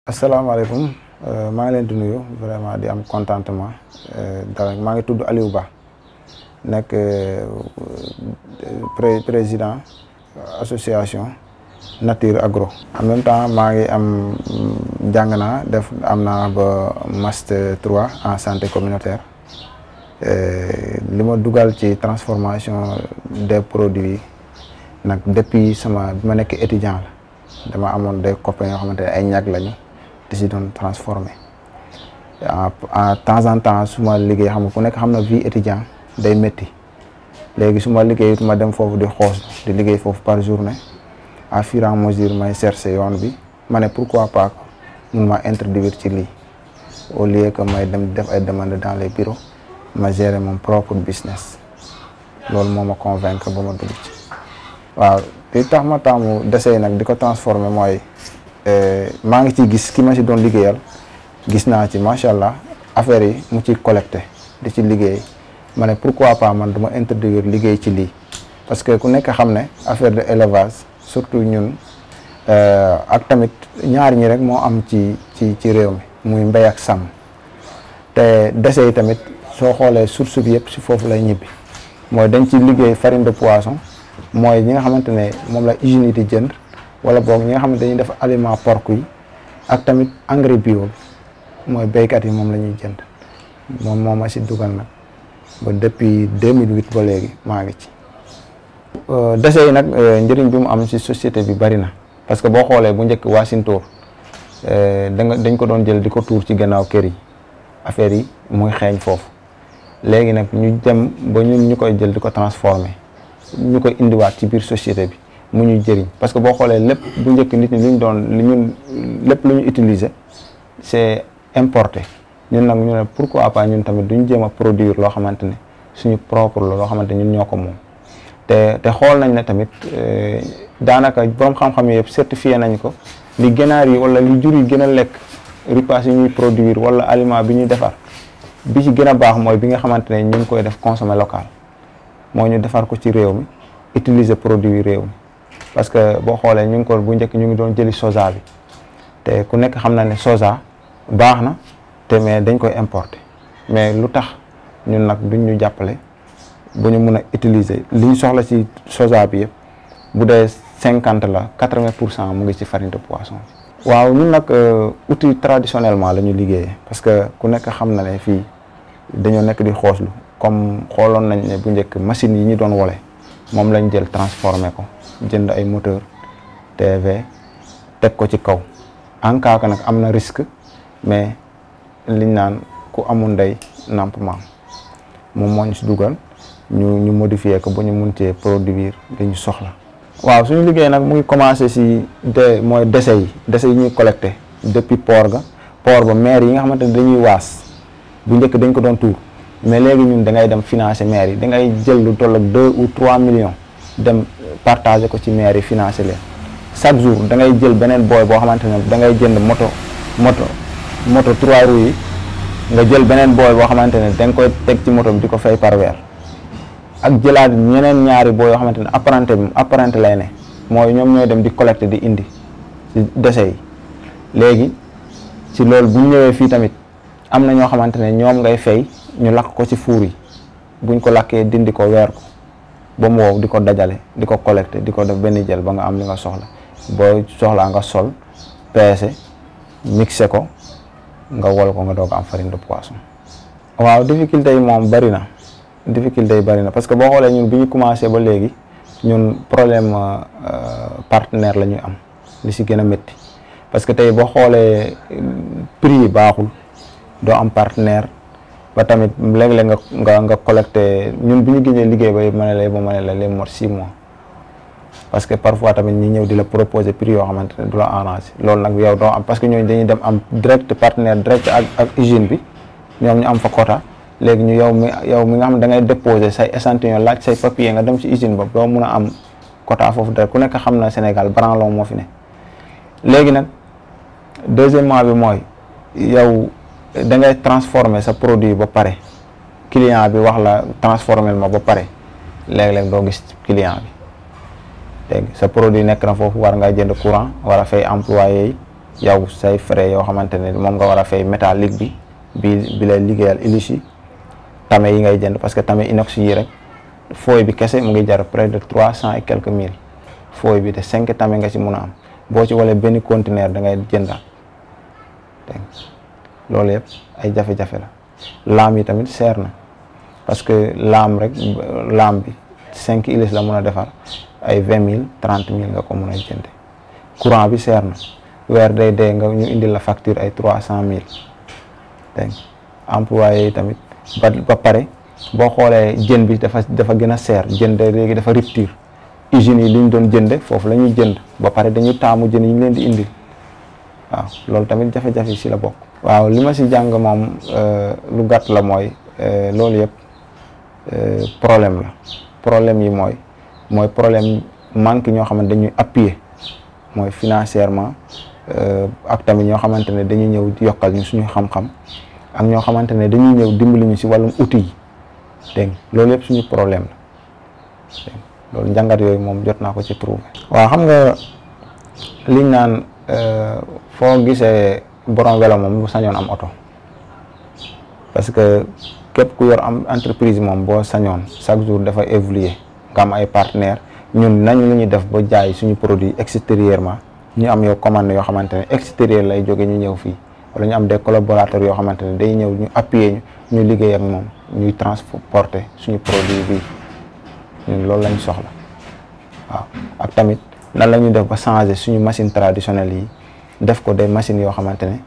asalaamaaleykum maa ngi leen di nuyu vraiment di am contentement dara maa ngi tudd Aliou Ba nekk pré président association Nature Agro. en même temps maa ngi am jàng naa def am naa ba master 3 en santé communautaire li ma dugal ci transformation des produits nag depuis sama bi ma nekk étudiant la dama amoon des copains yoo xamante ne ay ñag lañu. di si doon transformé en temps en temps su ma liggéey xam nga ku nekk xam na vie étudiant day métti léegi su ma liggéey ma dem foofu di xoos di liggéey foofu par journée à fur et à mesure may chercher yoon bi ma ne pourquoi pas mun ma introduire ci lii au lieu que may dem def ay demandes dans les bureaux ma gérer mon propre business loolu moo ma convaincre ba ma dugg ci waaw li tax ma taamu desey nag di ko transformer mooy maa ngi ciy gis ki ma si doon liggéeyal gis naa ci macha allah affaire yi mu ci collecté di ci liggéey ma ne pourquoi pas man dama introduire liggéey ci lii parce que ku nekk xam ne affaire de élevage surtout ñun ak tamit ñaar ñi rek moo am ci ci ci réew mi muy mbéy ak sàmm te dese yi tamit soo xoolee source bi yëpp si foofu lay ñibbi mooy dañ ci liggéey farine de poisson mooy ñi nga xamante ne moom la usine yi di jënd wala boog ñi nga xam ne dañuy def aliment porc yi ak tamit engrais bio mooy béykat yi moom la ñuy jënd moom moo ma si dugal nag ba depuis 2008 ba léegi maa ngi ci. déchets yi nag njëriñ bi mu am si société bi bari na parce que boo xoolee bu njëkk waasintóor da nga dañ ko doon jël di ko tuur ci gannaaw kër yi affaire yi muy xeeñ foofu léegi nag ñu dem ba ñun ñu koy jël di ko transformer ñu koy indiwaat ci biir société bi. mu ñuy jëriñ parce que boo xoolee lépp bu njëkk nit ñi lu ñu doon li ñun lépp lu ñu utiliser c'est importé ñun nag ñu ne pourquoi pas ñun tamit duñ jéem a produire loo xamante ne suñu propre la loo xamante ñun ñoo ko moom te te xool nañ ne tamit daanaka borom xam-xam yëpp certifié nañ ko li ganaar yi wala li jur yi gën a lekk repas yi ñuy produire wala aliment bi ñuy defar bi ci gën a baax mooy bi nga xamante ne ñu ngi koy def consommer local moo ñu defar ko ci réew mi utiliser produit réew mi parce que boo xoolee ñu ngi ko bu njëkk ñu ngi doon jëli soja bi te ku nekk xam na ne soja baax na te mais dañ koy importer mais lu tax ñun nag duñ ñu jàppale bu ñu mun a utiliser li ñu soxla ci soja bi yëpp bu dee cinquante la quatre-vingt pour cent mu ngi ci farine de poisson bi. waaw ñun nag outil traditionnellement la ñu liggéeyee parce que ku nekk xam na ne fii dañoo nekk di xooslu comme xooloon nañ ne bu njëkk machines yi ñu doon wole moom lañ jël transformé ko. jënd ay moteur TV teg ko ci kaw en cas que nag am na risque mais liñ naan ku amul ndey namp maam moom moo ñu si dugal ñu ñu modifier ko ba ñu mun cee produire li ñu soxla. waaw suñu liggéey nag mu ngi commencé si de mooy déchets yi déchets yi ñuy collecté depuis port ga port ba maire yi nga xamante ne dañuy waas bu njëkk dañ ko doon tuur mais léegi ñun da ngay dem financer maire yi da ngay jël lu toll ak deux ou trois millions dem. partager ko ci maire yi financer leen chaque jour da ngay jël beneen booy boo xamante ne da ngay jënd moto moto moto trois roues yi nga jël beneen booy boo xamante ne da nga koy teg ci moto bi di ko fay par weer ak jëlaat ñeneen ñaari booy yoo xamante ne apprenti bi apprenti lay ne mooy ñoom ñooy dem di collecter di indi ci déchets yi léegi ci loolu bu ñëwee fii tamit am na ñoo xamante ne ñoom ngay fay ñu lakk ko ci fuur yi buñ ko lakkee dindi ko weer ko ba mu wow di ko dajale di ko collecté di ko def benn jël ba nga am li nga soxla boo soxlaa nga sol peese mixé ko nga wol ko nga doog am farine de poisson. waaw difficulté yi moom bari na difficulté yi bari na parce que boo xoolee ñun bi ñu commencé ba léegi ñun problème partenaire la ñuy am li si gën a métti parce que tey boo xoolee prix yi baaxul doo am partenaire. ba tamit léeg-léeg nga nga nga collecté ñun bu ñu génnee liggéey ba ma ne la ba ma ne la les mot six mois parce que parfois tamit ñi ñëw di la proposer prix yoo xamante ne du la arrangé loolu nag yow doo am parce que ñooñu dañuy dem am direct partenaire direct ak ak usine bi ñoom ñu am fa quota léegi ñu yow mi yow mi nga xam ne da ngay déposer say échantillon laaj say papier nga dem ci usine ba doo mun a am quota foofu direct ku nekk xam na Sénégal branlon moo fi ne léegi nag deuxièmement bi mooy yow. da ngay transformer sa produit ba pare client bi wax la transformer ma ba pare léeg-léeg doo gis client bi dégg sa produit nekk na foofu war nga jënd courant war a fay employé yi yow say frais yoo xamante ne moom nga war a fay métallique bi bi bi lay liggéeyal hélice yi tame yi ngay jënd parce que tame inox yi rek fooy bi kese mu ngi jar près de trois cent et quelques mille fooy bi te cinq tame nga ci mun a am boo ci walee benn conteneur da ngay jëndaat dégg loolu yëpp ay jafe-jafe la laam yi tamit seer na parce que laam rek laam bi cinq hélices la mun a defar ay vingt mille trente mille nga ko mun a jënde courant bi seer na weer day dee nga ñu indil la facture ay trois cent mille dégg employé yi tamit ba ba pare boo xoolee jën bi dafa dafa gën a seer jën de léegi dafa rupture usines yi li ñu doon jënde foofu la ñuy jënd ba pare dañuy taamu jën yi ñu leen di indil waaw loolu tamit jafe-jafe si la bokk. waaw li ma si jàng moom lu gàtt la mooy loolu yëpp problème la problème yi mooy mooy problème manque ñoo xamante dañuy appuyer mooy financièrement ak tamit ñoo xamante ne dañuy ñëw yokkal ñu suñu xam-xam ak ñoo xamante ne dañuy ñëw dimbali ñu si wàllum outil yi dégg loolu yëpp suñu problème la loolu njàngat yooyu moom jot naa ko ci trouver. waaw xam nga liñ naan foo gisee borom welo moom bu sañoon am oto parce que képp ku yor am entreprise moom boo sañoon chaque jour dafa évoluer nga am ay partenaires ñun nañ lu ñuy def ba jaay suñu produit extérieurement ñu am yoo commande yoo xamante ne extérieur lay jóge ñu ñëw fii wala ñu am des collaborateurs yoo xamante ne day ñëw ñu appuyer ñu ñu liggéey ak moom ñuy transporter suñu produit bi ñun loolu lañ soxla waaw ak tamit nan la ñuy def ba changer suñu machine traditionnelle yi def ko des machines yoo xamante ne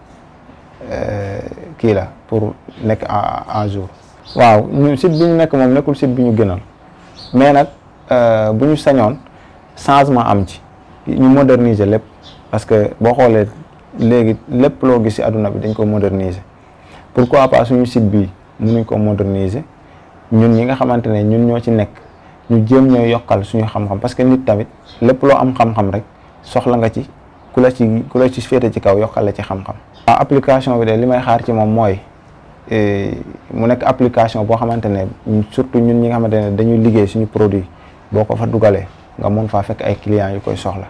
kii la pour nekk en jour. waaw ñun site bi ñu nekk moom nekkul site bi ñu gënal mais nag bu ñu sañoon changement am ci ñu moderniser lépp parce que boo xoolee léegi lépp loo gis ci àdduna bi dañ ko moderniser pourquoi pas suñu site bi mënuñ ko moderniser ñun ñi nga xamante ne ñun ñoo ci nekk ñu jéem ñoo yokkal suñu xam-xam parce que nit tamit lépp loo am xam-xam rek soxla nga ci. ku la ci ku la ci féete ci kaw yokkal la ci xam-xam. waaw application bi de li may xaar ci moom mooy mu nekk application boo xamante ne surtout ñun ñi nga xamante ne dañuy liggéey suñu produit boo ko fa dugalee nga mun faa fekk ay clients yu koy soxla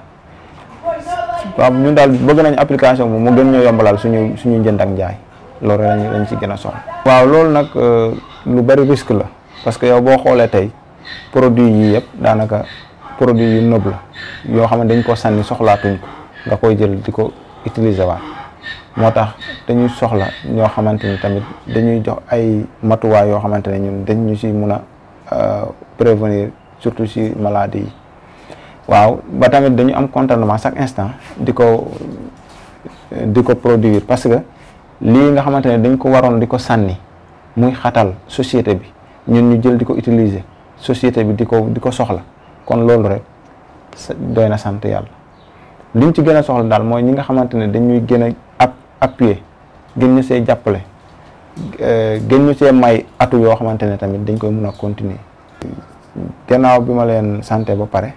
waaw ñun daal bëgg nañ application bi mu gën ñoo yombalal suñu suñu njënd ak njaay loolu lañ lañ ci gën a soxla. waaw loolu nag lu bari risque la parce que yow boo xoolee tey produit yii yëpp daanaka produit yu nëb la yoo xam ne dañ ko sànni soxlaatuñ ko. nga koy jël di ko utiliser waat moo tax dañuy soxla ñoo xamante ni tamit dañuy jox ay matuwaay yoo xamante ne ñun dañ ñu si mun a prévenir surtout si maladie yi waaw ba tamit dañu am contentement chaque instant di ko di ko produire parce que lii nga xamante ne dañ ko waroon di ko sànni muy xatal société bi ñun ñu jël di ko utiliser société bi di ko di ko soxla kon loolu rek doy na sant yàlla liñ ci gën a soxla daal mooy ñi nga xamante ne dañuy gën a ap appuyer gën ñu see jàppale gën ñu see may atu yoo xamante ne tamit dañ koy mun a continuer. gannaaw bi ma leen santé ba pare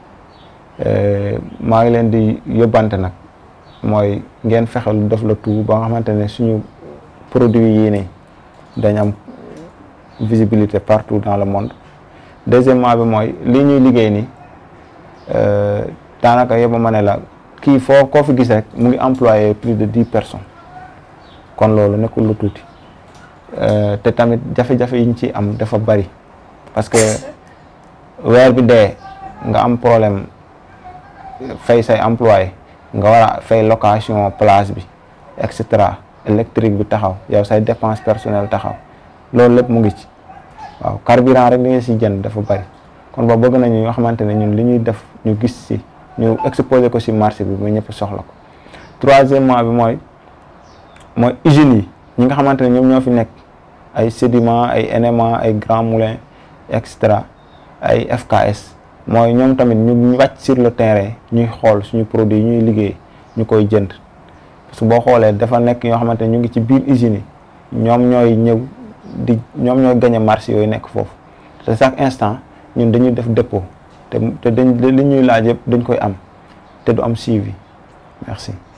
maa ngi leen di yóbbante nag mooy ngeen fexelu def la tout ba nga xamante ne suñu produit yii nii dañ am visibilité partout dans le monde deuxièmement bi mooy lii ñuy liggéey nii. daanaka yëpp ma ne la kii foo koo fi gis rek mu ngi employé plus de dix personnes kon loolu nekkul lu tuuti te tamit jafe-jafe yi ñu ci am dafa bari parce que weer bi dee nga am problème fay say employé nga war a fay location place bi et cetera électrique bi taxaw yow say dépense personnelle taxaw loolu lépp mu ngi ci waaw carburant rek li nga si jënd dafa bari kon ba bëgg nañu ñoo xamante ne ñun li ñuy def ñu gis si ñu exposé ko si marché bi ba ñëpp soxla ko troisièmement bi mooy mooy usines yi ñi nga xamante ne ñoom ñoo fi nekk ay sédiment ay NMA ay Grand Moulin et cetera ay FKS mooy ñoom tamit ñu wàcc sur le terrain ñuy xool suñu produit yi ñuy liggéey ñu koy jënd parce que boo xoolee dafa nekk ñoo xamante ne ñu ngi ci biir usines yi ñoom ñooy ñëw di ñoom ñooy gagné marché yooyu nekk foofu te chaque instant ñun dañuy def dépôt te te dañ li ñuy laaj yëpp dañ koy am te du am suivi merci